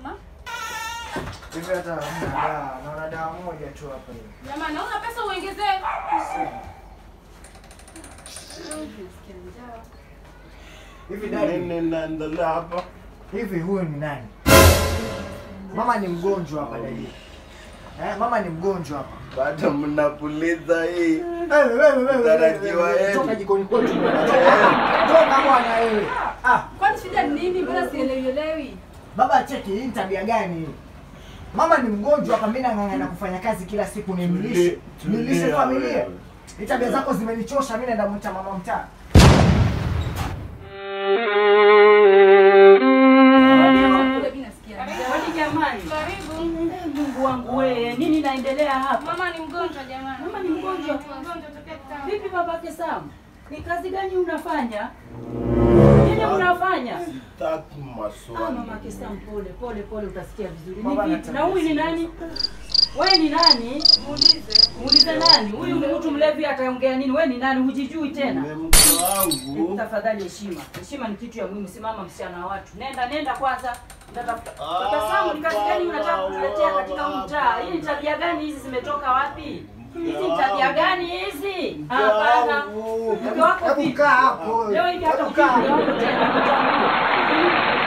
Mama, Hivi hata hamna dawa, naona dawa moja tu hapa hivi. jamani, hauna pesa uongezee? Hivi dadi, Nini naendelea hapa? hivi huyu ni nani? Mama ni mgonjwa hapa dadi. Eh, mama ni mgonjwa hapa. Bado mnapuliza hii. Wewe wewe wewe. Tarajiwa wewe, yenu. Toka jikoni kwetu bwana. Toka toka bwana wewe. Ah, Kwani shida ni nini? Mbona sielewielewi? baba cheki hii ni tabia gani hii? Mama ni mgonjwa hapa, mimi nang'ang'ana kufanya kazi kila siku nimlishe. Tulia, Nilishe tulia familia. wewe. Hii tabia zako zimenichosha, mimi naenda mwita mama mtaa. Kule mimi nasikia. Kwani jamani, Karibu. Eh, Mungu wangu wewe, nini naendelea hapa? Mama ni mgonjwa jamani. Mama ni mgonjwa. Mgonjwa tokea kitambo. Vipi babake Sam? Ni kazi gani unafanya? Nini unafanya? Sitaki Ah, maswali. mamake Sam, pole pole pole, utasikia vizuri. Baba Ni vipi? Na anataka huyu ni nani? Wewe ni nani? Muulize. Muulize nani? Huyu ni mtu mlevi ataongea nini? Wewe ni nani? Hujijui tena? Ni mke wangu. Tafadhali heshima. Heshima ni kitu ya muhimu. Simama msichana wa watu. Nenda nenda kwanza. Ndatafuta. Ah, Kaka Samu, ni kazi gani unataka baba, kutuletea katika baba. mtaa? Hii ni tabia gani hizi zimetoka wapi? Hizi ni wangu. tabia gani hizi? Mke Hapana. wangu. Mke wako Hebu vipi? kaa hapo. Leo hivi hata Hebu kaa ukija hapo. wako tena nitaambia.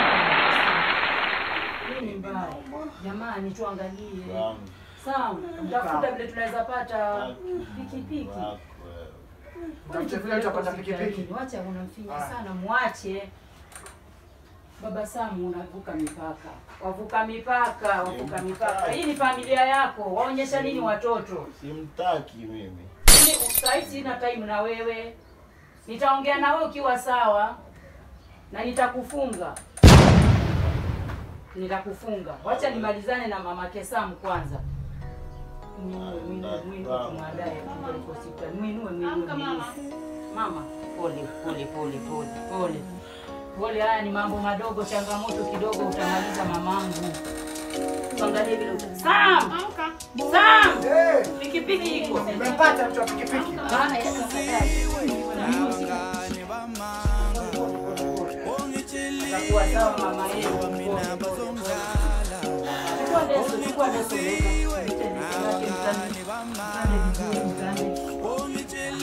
Hii ni mbaya. Jamani tuangalie. Wangu. Sawa, tafuta vile tunaweza pata pikipiki. Wako. Tafuta vile utapata pikipiki. Wacha unamfinya Haya. sana, mwache. Baba Samu, unavuka mipaka, wavuka mipaka, wavuka mipaka. Hii ni familia yako, waonyesha nini watoto? Simtaki mimi. Mimi sahii sina time na wewe, nitaongea na wewe ukiwa sawa na nitakufunga, nitakufunga. Wacha nimalizane na mama Kesamu kwanza. Mwinue, mwinue, mwinue, tumwandae tupeleke hospitali. Mwinue, mwinue, Amka mama. mwinue. Mama, pole pole pole pole pole pole. Haya ni mambo madogo, changamoto kidogo, utamaliza mamangu. Tuangalie vile uta Sam, Amka. Sam, Eh, pikipiki iko. umempata mtu wa pikipiki. Maana ya tafadhali. Itakuwa sawa mama yenu. Chukua leso, chukua leso, weka. Mtende, mtende, mtende vizuri, mtende.